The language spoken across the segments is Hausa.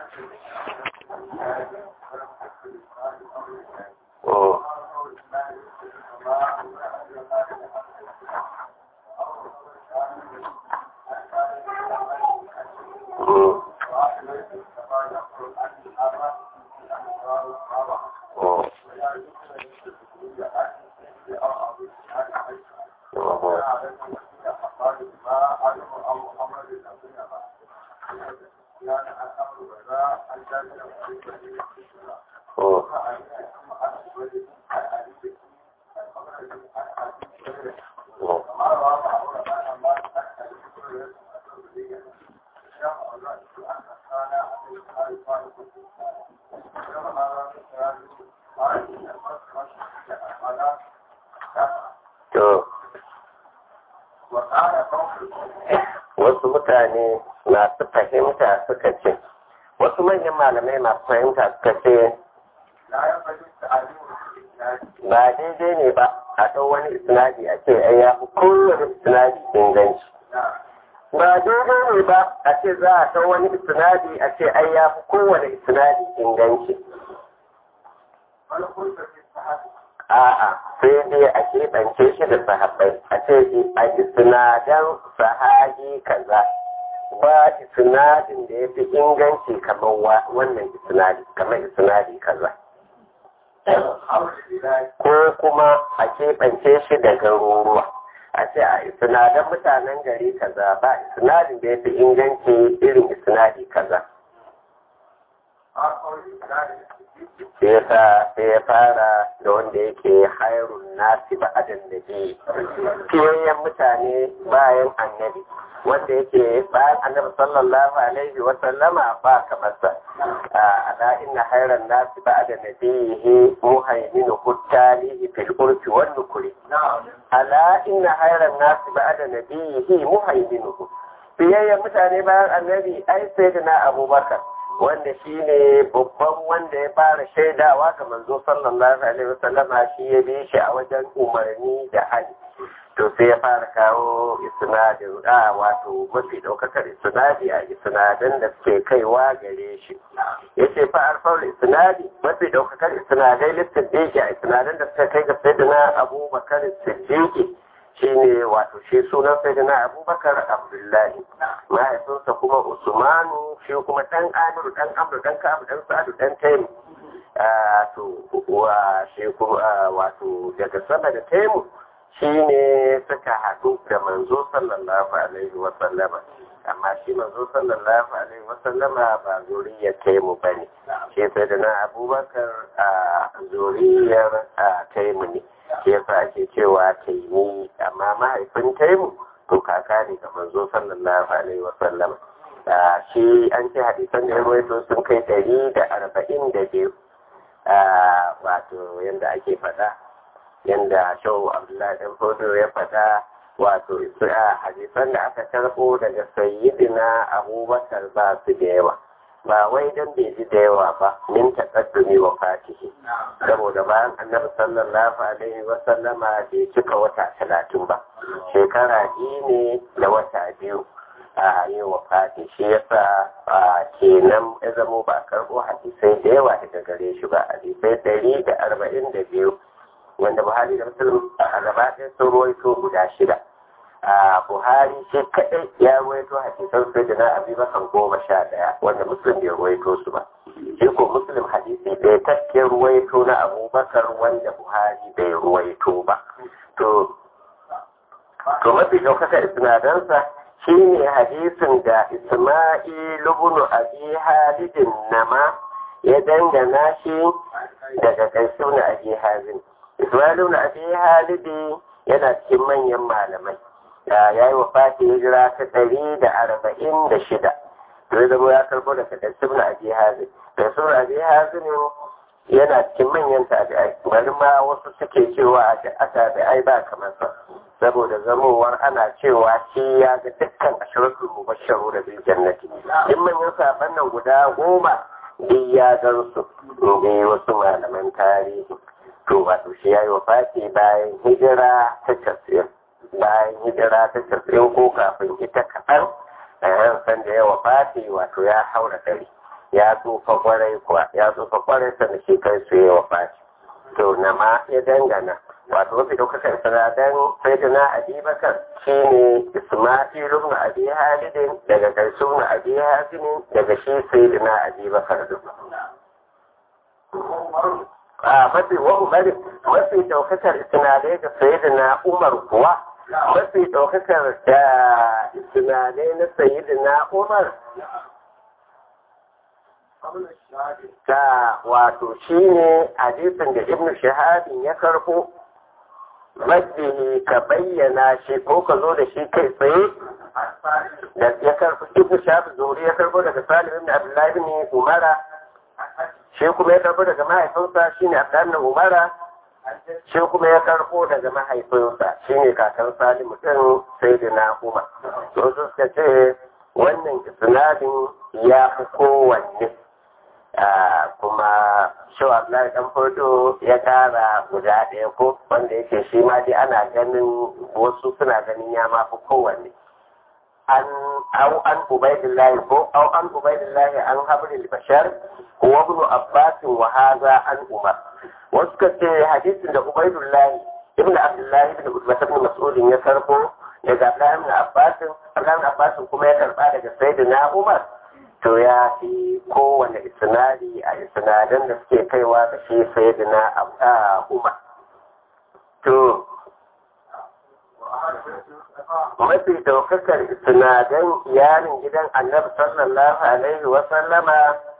Oh. Mm. Oh. Oh. To, wasu mutane masu fahimta suka ce, wasu manyan malamai masu fahimta suka ce, ba daidai ne ba a ɗau wani isnadi a ce ai ya fi kowane isnadi inganci. Ba daidai ne ba a ce za a ɗau wani isnadi a ce ai ya fi kowane isnadi inganci. A'a, sai dai a keɓance shi da sahabbai, a ce a isnadan sahabi kaza. Ba isnadin da ya fi inganci kamar wannan isnadi, kamar isnadi kaza. Ko kuma a keɓance shi da garuruwa. A ce a isnadan mutanen gari kaza ba isnadin da ya fi inganci irin isnadi kaza. yasa sai ya fara da wanda yake hairun nasi ba adan da ke fiyayyen mutane bayan annabi wanda yake bayan annabi sallallahu alaihi wa sallama ba kamar sa ala inna hairan nasi ba adan da ke muhaimin huttalihi fil urfi wan nukuri ala inna hairan nasi ba adan da ke muhaimin fiyayyen mutane bayan annabi ai sai da na abubakar wanda shi ne babban wanda ya fara shaidawa ga manzo sallallahu alaihi wasallama shi ya bi shi a wajen umarni da hali to sai ya fara kawo isnadin a wato mafi daukakar isnadi a isnadan da suke kaiwa gare shi ya ce fa arfar isnadi mafi daukakar isnadai listin a isnadan da suka kai ga sayyidina abubakar siddiqi shi ne wato shi sunan sayyidina abubakar abdullahi mahaifinsa kuma usmanu shi kuma dan amiru dan amru dan ka'abu dan sa'adu dan taimu to wa shi kuma wato daga sama da taimu shi ne suka haɗu da manzo sallallahu alaihi wa sallama amma shi manzo sallallahu alaihi wa sallama ba zuriyar taimu bane shi sayyidina abubakar a zuriyar taimu ne shi yasa ake cewa taimi amma mahaifin taimu to kaka ne ga manzo sallallahu alaihi wasallam shi an ce hadisan da ya rawaito sun kai ɗari da arba'in da biyu wato yadda ake faɗa yadda shau abdullahi ɗan fodo ya faɗa wato hadisan da aka karɓo daga sayyidina abubakar ba su da yawa ba wai don bai ji da yawa ba min taƙaddumi wa fatihi saboda bayan annabi sallallahu alaihi wa sallama bai cika wata talatin ba shekara biyu ne da wata biyu a yi wa fati shi yasa kenan ya zamo ba karɓo hadisai da yawa daga gare shi ba hadisai ɗari da arba'in da biyu wanda buhari da musulun a gaba ɗaya sun ruwaito guda shida a buhari shi kadai ya ruwaito hadisan sai da na abubakar goma sha daya wanda muslim bai ruwaito su ba shi ko muslim hadisi bai takke ruwaito na abubakar wanda buhari bai ruwaito ba to to mafi ɗaukaka isnadansa shi ne hadisin da isma'il ibn abi halidin nama ya dangana shi daga kaisu na abi hazin isma'il ibn abi halidi yana cikin manyan malamai ya yi wa fati hijira ta ɗari da arba'in da shida zai zama ya karbo daga ɗansibin abi hazin ɗansibin abi hazin yana cikin manyan tabi'ai bari ma wasu suke cewa a tabi'ai ba kamar sa saboda zamowar ana cewa shi ya ga dukkan ashiratul mubasharu da bil jannati in manyan saban nan guda goma duk ya gan su ne wasu malaman tarihi to wato shi ya yi wa fati bayan hijira ta tafsir bayan hijira ta tafsirin ko kafin ita kaɗan a yan san da yawa fati wato ya haura ɗari ya tsufa kwarai kuwa ya tsufa kwarai sanda shi kai su yi wa fashi to na ma ya dangana wato mafi ɗaukakar sanadan sai da na abi bakar shi ne ismailu na abi halidin daga ƙarshe na abi hasinin daga shi sai da na abi bakar duk a mafi wa umar mafi ɗaukakar sinadai da sai da na umar kuwa mafi ɗaukakar da sinadai na sayi da na umar ta wato shi ne hadisin da ibn shahabin ya karbo majdihi ka bayyana shi ko ka zo da shi kai tsaye da ya karbo ibn shahabin zuri ya karbo daga salim ibn abdullahi ibn umara shi kuma ya karbo daga mahaifinsa shi ne abdullahi ibn umara shi kuma ya karbo daga mahaifinsa shi ne kakan salim mutum sai da na umar to suka ce wannan isnadin ya fi kowanne kuma shawa Abdullahi dan fodo ya kara guda ɗaya ko wanda yake shi ma dai ana ganin wasu suna ganin ya ma fi kowanne an au an ubaidillahi ko au an ubaidillahi an habril bashar wa ibn abbas wa hadha an umar wasu ka ce hadisin da ubaidillahi ibn abdullahi ibn utbah ibn mas'ud ya karbo daga abdullahi ibn abbas abdullahi ibn abbas kuma ya karba daga sayyidina umar to ya fi kowane isnadi a isnadan da suke kaiwa da shi sai da na umar to mafi daukakar isnadan iyalin gidan annabi sallallahu alaihi wa sallama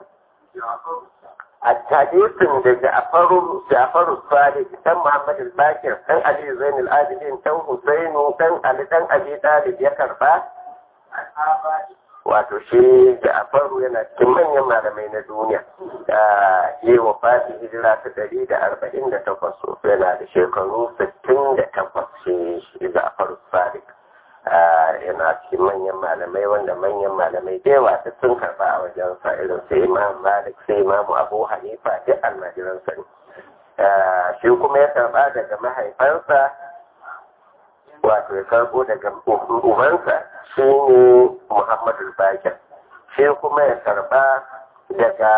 a hadisin da ja'faru ja'faru sadiq dan muhammad al-bakir dan ali zain al-abidin dan husainu dan ali dan abi talib ya karba wato shi da afaru yana cikin manyan malamai na duniya yi wa fati hijira ta ɗari da arba'in da takwas yana da shekaru sittin da takwas shi da afaru sadiq yana cikin manyan malamai wanda manyan malamai da yawa duk sun karɓa a wajen sa irin su imam malik sai imam abu hanifa duk almajiransa ne shi kuma ya karɓa daga mahaifansa wato ya karbo daga ubansa shi ne muhammadu bakir shi kuma ya karba daga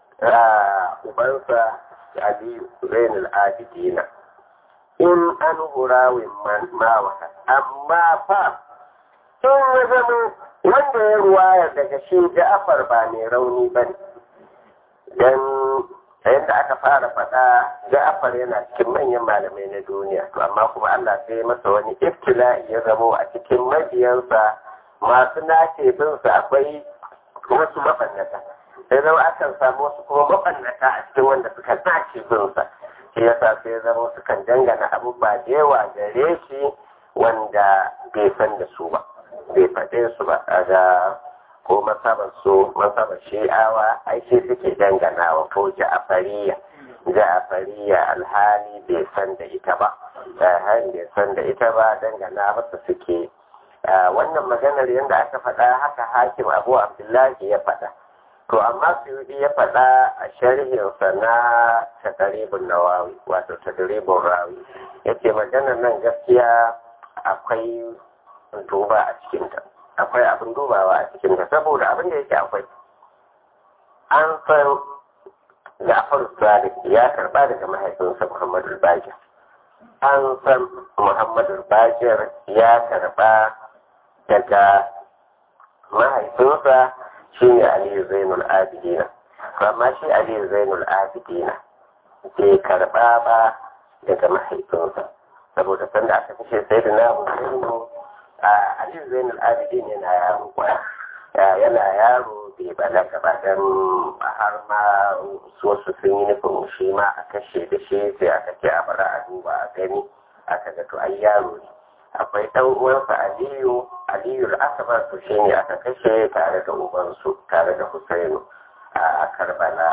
ubansa ali zainul abidina in an hurawin mawaha amma fa in ya zama wanda ya ruwaya daga shi ja'afar ba mai rauni ba ne don yadda aka fara faɗa Ja'far yana cikin manyan malamai na duniya to amma kuma Allah sai masa wani iftila'i ya zamo a cikin mabiyansa masu nace bin sa akwai wasu mabannata sai zama akan samu wasu kuma mabannata a cikin wanda suka nace bin sa shi yasa sai zama su kan dangana abubuwa da yawa gare shi wanda bai san da su ba bai faɗe su ba a ga ko masabar su masabar shi'awa ai shi suke danganawa ko ja'afariya ja'afariya alhali bai san da ita ba alhali bai san da ita ba dangana masa suke wannan maganar yadda aka faɗa haka hakim abu abdullahi ya faɗa to amma suyudi ya faɗa a sharhinsa na takaribin nawawi wato takaribin rawi yace maganar nan gaskiya akwai duba a cikinta akwai abin dubawa a cikin ta saboda abin da yake akwai an san Ja'far Sadiq ya karba daga mahaifinsa Muhammadu Bakir an san Muhammadu Bakir ya karba daga mahaifinsa shine Ali Zainul Abidina amma shi Ali Zainul Abidina bai karba ba daga mahaifinsa saboda sanda aka kashe sai da na Husainu Aliyu Zainul Abidin yana yaro kwaya yana yaro bai balaga ba dan har ma wasu sun yi nufin shi ma a kashe da shi sai aka ce a bara a duba a gani aka ga to ai yaro ne akwai ɗan uwansa Aliyu Aliyu al-Akbar to shi ne aka kashe tare da ubansu tare da Husainu a Karbala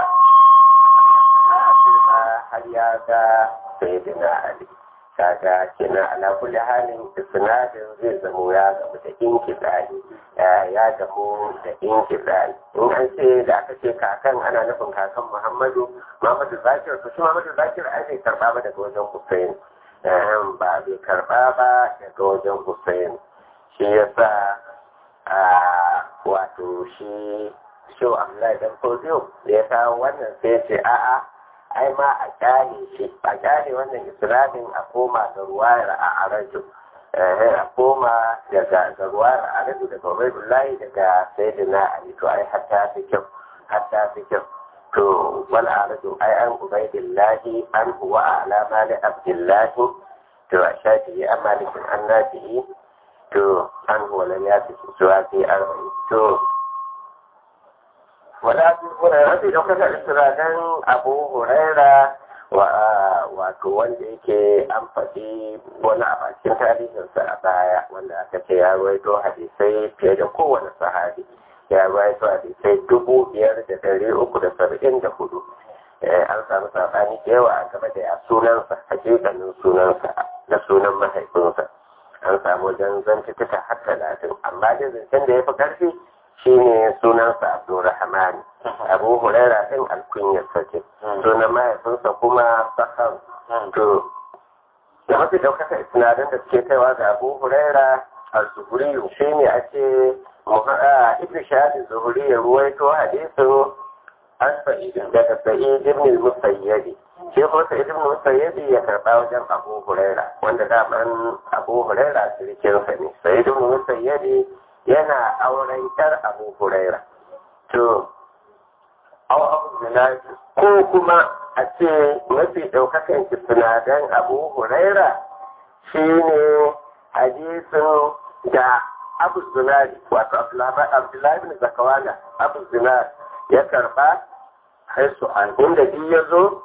har ya ga Sayyidina Ali kaga kenan ala kulli halin isnadin zai zamo ya gamu da inkizari ya gamu da inkizari in an ce da aka ce kakan ana nufin kakan muhammadu muhammadu zakir to shi muhammadu zakir ai bai karba ba daga wajen hussein ba bai karba ba daga wajen hussein shi yasa wato shi shi Abdullahi dan Fodiyo ya kawo wannan sai ya ce a'a ai ma a kyale shi a kyale wannan isnadin a koma ga ruwayar a araju a koma daga ga ruwayar a araju daga Ubaidullahi daga Sayyidina Ali to ai hatta fi kyau hatta fi kyau to wal araju ai an Ubaidullahi an huwa ala mali Abdullahi to a shafi an malikin an nafi'i to an huwa lam yafi suwa fi arba'in to wala fi hurairah da kuka istiradan Abu Huraira wato wanda yake an faɗi wani a bakin tarihinsa a baya wanda aka ce ya ruwaito hadisai fiye da kowane sahabi ya ruwaito hadisai dubu biyar da dari uku da saba'in da hudu an samu sabani da yawa a game da ya sunansa hakikanin sunansa da sunan mahaifinsa an samu wajen zantuka har talatin amma da zancen da ya fi ƙarfi shine sunansa Abdulrahman Abu Huraira din alkunyarsa ce sunan mahaifinsa kuma Sahar to da mafi daukaka isnadin da suke kaiwa ga Abu Huraira al-Zuhri shine a ce Ibn Shahad Zuhri ya ruwaito hadisin an sa'id daga Sa'id ibn al-Musayyib shi ko Sa'id ibn al-Musayyib ya karba wajen Abu Huraira wanda daman Abu Huraira sirkinsa ne Sa'id ibn al-Musayyib yana auren yar abu huraira to aw abu zinari ko kuma a ce mafi ɗaukakan sinadaran abu huraira shine hadisin da abu zinari wato abdullahi bin zakawana abu zinari ya karba haisu an inda bi ya zo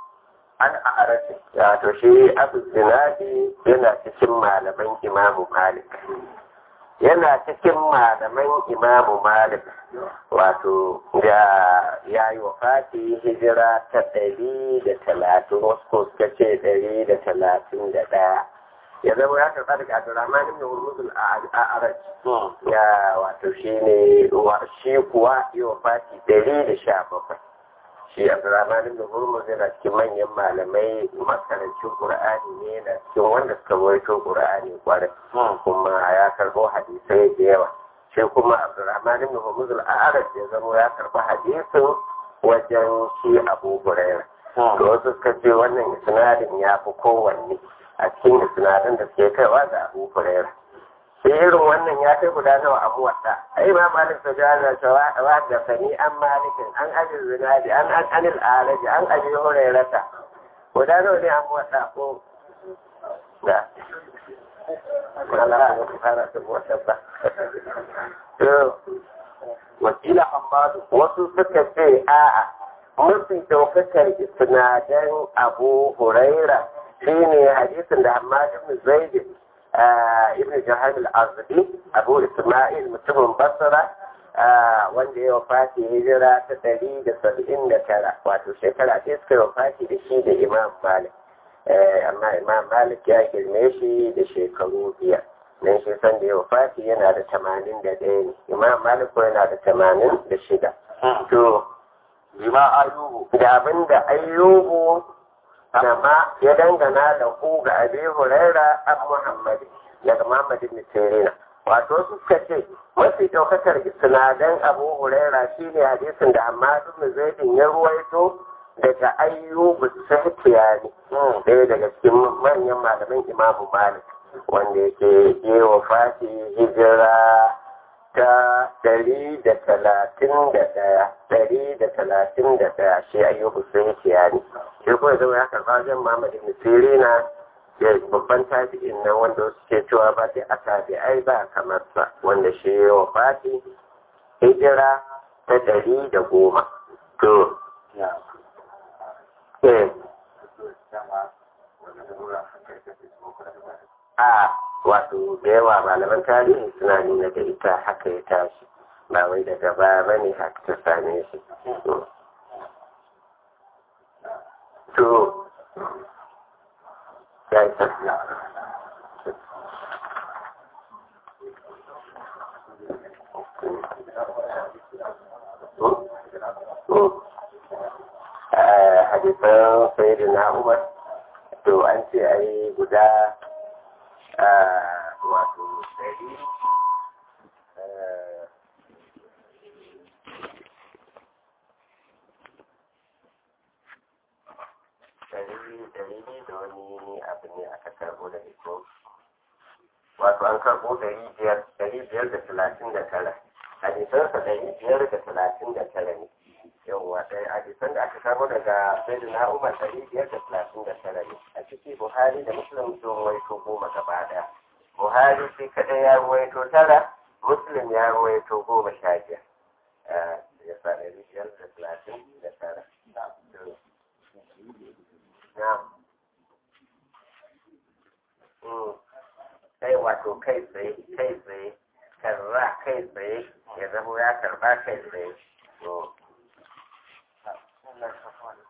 an a arashi wato shi abu zinari yana cikin malaman imamu malik yana cikin malaman imamu malik wato da ya yi wa fati hijira ta ɗari da talatin wasu ko suka ce ɗari da talatin da ɗaya ya zama ya karɓa daga abdurrahman ibn hurmuzul a'araj ya wato shi ne shi kuwa yi wa fati ɗari da sha bakwai shi abdurrahman ibn hurmuz yana cikin manyan malamai makarancin qur'ani ne yana cikin wanda suka rawaito qur'ani kwarai kuma ya karbo hadisai da yawa shi kuma abdurrahman ibn hurmuz al-arab ya zama ya karba hadisin wajen shi abu hurairah to wasu suka ce wannan isnadin ya fi kowanne a cikin isnadin da suke kaiwa ga abu hurairah sai irin wannan ya kai guda nawa a muwatta ai ma malik ta jana cewa wa da sani an malikin an abi zinadi an an anil alaji an abi hurairata guda nawa ne a muwatta ko da wala ya fara da muwatta ba to wakila hamadu wasu suka ce a'a mafi daukakar isnadan abu huraira shine hadisin da hamadu ibn zaid ibn jahal al-azdi abu isma'il mutumin basra wanda ya wafati hijira ta ɗari da saba'in da tara wato shekara ce suka wafati da shi da imam malik amma imam malik ya girme shi da shekaru biyar nan shi san da ya wafati yana da tamanin da ɗaya ne imam malik ko yana da tamanin da shida to bima ayubu da abin da ayyubu amma ya dangana da ku ga abi huraira an muhammadi daga muhammad ibn sirina wato suka ce mafi daukakar isnadan abu huraira shine hadisin da amma ibn zaidin ya ruwaito daga ayyubu sahiyani ɗaya daga cikin manyan malaman imamu malik wanda yake yi wa fati hijira ta ɗari da talatin da ɗaya ɗari da talatin da ɗaya shi ayyubu sahiyani shi kuma zama ya karɓa wajen muhammad ibn sirina da babban tabi'in nan wanda wasu ke cewa ba sai a tabi'ai ba kamar sa wanda shi ya wa fati hijira ta ɗari da goma to eh a wato da yawa malaman tarihi suna nuna da ita haka ya tashi ba wai daga baya ba ne haka ta same shi to ya yi tafiya hadisan sai na umar to an ce a yi guda wato dari ɗari biyu da wani abu ne aka karɓo da iko wato an karɓo ɗari biyar ɗari biyar da talatin da tara hadisansa ɗari biyar da talatin da tara ne yawwa ɗaya hadisan da aka karɓo daga sayyidina umar ɗari biyar da talatin da tara ne a ciki buhari da muslim sun ruwaito goma gaba ɗaya buhari shi kaɗai ya ruwaito tara muslim ya ruwaito goma sha biyar ya sa ɗari biyar da talatin da tara na kai wato kai tsaye kai tsaye karra kai tsaye ya zama ya karba kai tsaye